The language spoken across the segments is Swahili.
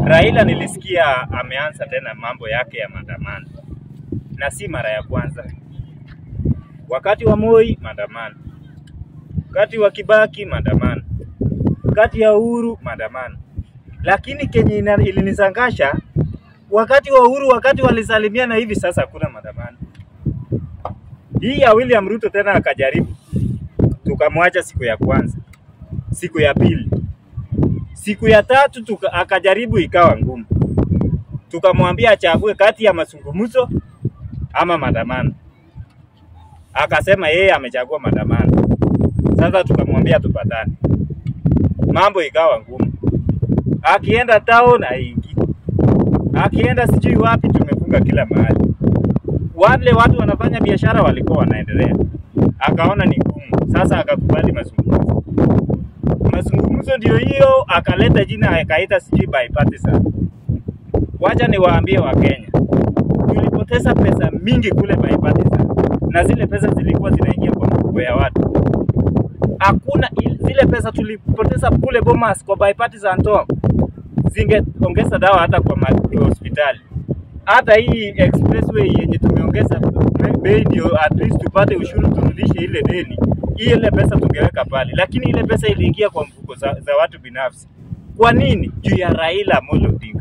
Raila nilisikia ameanza tena mambo yake ya maandamano, na si mara ya kwanza. Wakati wa Moi maandamano, wakati wa Kibaki maandamano, wakati ya Uhuru maandamano. Lakini kenye ina- ilinisangasha wakati wa Uhuru, wakati walisalimiana hivi, sasa hakuna maandamano. Hii ya William Ruto tena akajaribu, tukamwacha siku ya kwanza, siku ya pili, siku ya tatu tuka, akajaribu ikawa ngumu, tukamwambia achague kati ya mazungumzo ama maandamano. Akasema yeye amechagua maandamano. Sasa tukamwambia tupatane, mambo ikawa ngumu. Akienda town haingii, akienda sijui wapi, tumefunga kila mahali. Wale watu wanafanya biashara walikuwa wanaendelea, akaona ni ngumu, sasa akakubali mazungumzo. Mazungumzo ndio hiyo, akaleta jina akaita sijui bipartisan. Wacha niwaambie Wakenya, tulipoteza pesa mingi kule bipartisan, na zile pesa zilikuwa zinaingia kwa mfuko ya watu. Hakuna il- zile pesa tulipoteza kule Bomas kwa bipartisan talk, zingeongeza dawa hata kwa ma- hospitali. Hata hii expressway yenye tumeongeza be- bei ndio at least tupate ushuru turudishe ile deni, ile pesa tungeweka pale, lakini ile pesa iliingia kwa mfuko za, za watu binafsi. Kwa nini? Juu ya Raila Amolo Odinga.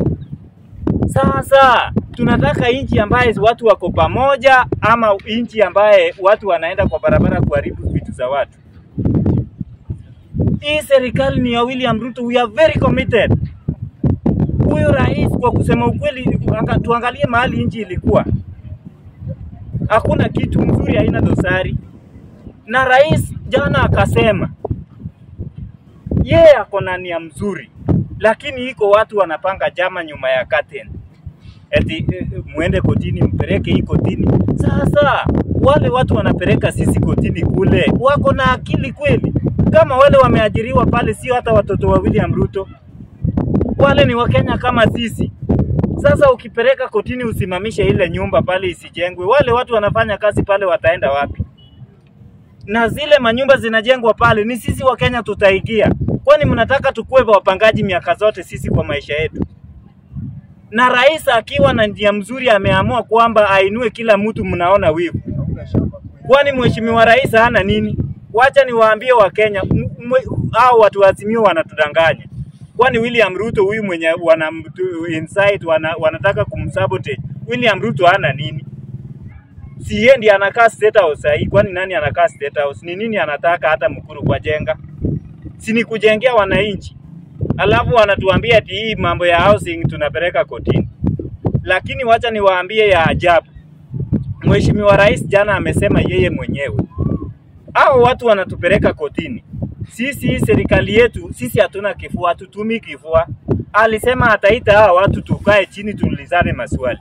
Sasa tunataka nchi ambaye watu wako pamoja, ama nchi ambaye watu wanaenda kwa barabara kuharibu vitu za watu? Hii serikali ni ya William Ruto, we are very committed. Huyu rais kwa kusema ukweli, anga- tuangalie mahali nchi ilikuwa, hakuna kitu mzuri, haina dosari. Na rais jana akasema yeye ako na nia mzuri, lakini iko watu wanapanga jama nyuma ya curtain eti eh, muende kotini mpeleke hii kotini. Sasa wale watu wanapeleka sisi kotini kule, wako na akili kweli? Kama wale wameajiriwa pale, sio hata watoto wa William Ruto, wale ni Wakenya kama sisi. Sasa ukipeleka kotini usimamishe ile nyumba pale isijengwe, wale watu wanafanya kazi pale wataenda wapi? na zile manyumba zinajengwa pale, ni sisi wa Kenya tutaingia. Kwani mnataka tukuwe wapangaji miaka zote sisi kwa maisha yetu? Na rais akiwa na njia mzuri ameamua kwamba ainue kila mtu, mnaona wivu. Kwani mheshimiwa rais hana nini? Wacha niwaambie Wakenya, m- m- hao watu wa Azimio wanatudanganya. Kwani William Ruto huyu mwenye wana inside wana, wanataka kumsabotage William Ruto hana nini? si yeye ndiye anakaa state house sahii? Kwani nani anakaa state house? Ni nini anataka hata Mkuru kwa jenga? Si ni kujengea wananchi, alafu wanatuambia ati hii mambo ya housing tunapeleka kotini. Lakini wacha niwaambie ya ajabu, Mheshimiwa Rais jana amesema yeye mwenyewe hao watu wanatupeleka kotini. Sisi hii serikali yetu sisi hatuna kifua, hatutumi kifua. Alisema ataita hao watu tukae chini tuulizane maswali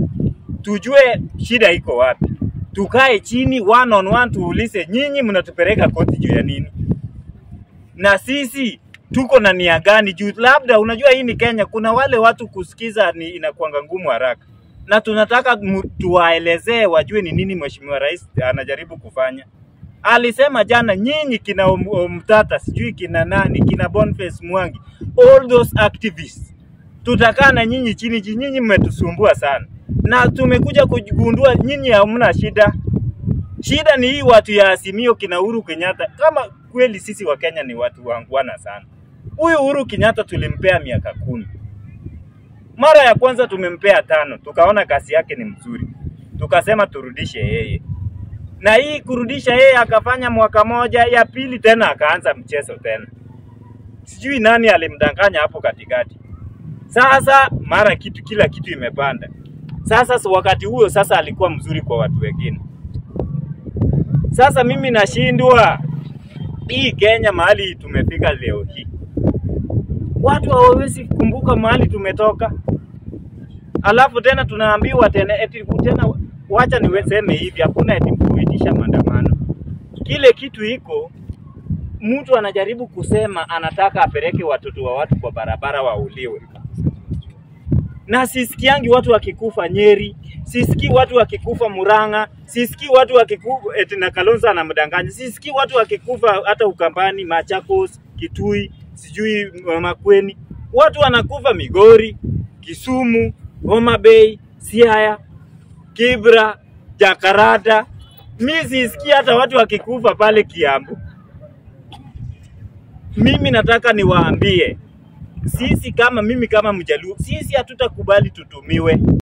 tujue shida iko wapi, tukae chini one on one, tuulize nyinyi mnatupeleka koti juu ya nini, na sisi tuko na nia gani juu. Labda unajua hii ni Kenya, kuna wale watu kusikiza ni inakuanga ngumu haraka, na tunataka mu- tuwaelezee wajue ni nini mheshimiwa rais anajaribu kufanya. Alisema jana, nyinyi kina Om- Omtata, sijui kina nani, kina Boniface Mwangi, all those activists tutakaa na nyinyi chini chini, nyinyi mmetusumbua sana, na tumekuja kugundua nyinyi hamna shida. Shida ni hii watu ya Azimio kina Uhuru Kenyatta. Kama kweli sisi wa Kenya ni watu wangwana sana, huyu Uhuru Kenyatta tulimpea miaka kumi. Mara ya kwanza tumempea tano, tukaona kazi yake ni mzuri, tukasema turudishe yeye, na hii kurudisha yeye akafanya mwaka moja, ya pili tena akaanza mchezo tena. Sijui nani alimdanganya hapo katikati. Sasa mara kitu kila kitu imepanda. Sasa so wakati huo sasa alikuwa mzuri kwa watu wengine. Sasa mimi nashindwa hii Kenya mahali tumefika leo hii, watu hawawezi kumbuka mahali tumetoka, alafu tena tunaambiwa tena eti tena, wacha niweseme hivi, hakuna eti kuitisha maandamano. Kile kitu iko mtu anajaribu kusema anataka apeleke watoto wa watu kwa barabara wauliwe, na sisikiangi watu wakikufa Nyeri, sisikii watu wakikufa Murang'a, sisikii watu wakikufa eti na Kalonzo anamdanganya, sisikii watu wakikufa hata Ukambani, Machakos, Kitui, sijui Makueni. Watu wanakufa Migori, Kisumu, Homa Bay, Siaya, Kibra, Jakarta. Mi sisikia hata watu wakikufa pale Kiambu. Mimi nataka niwaambie, sisi kama mimi kama Mjaluo, sisi hatutakubali tutumiwe.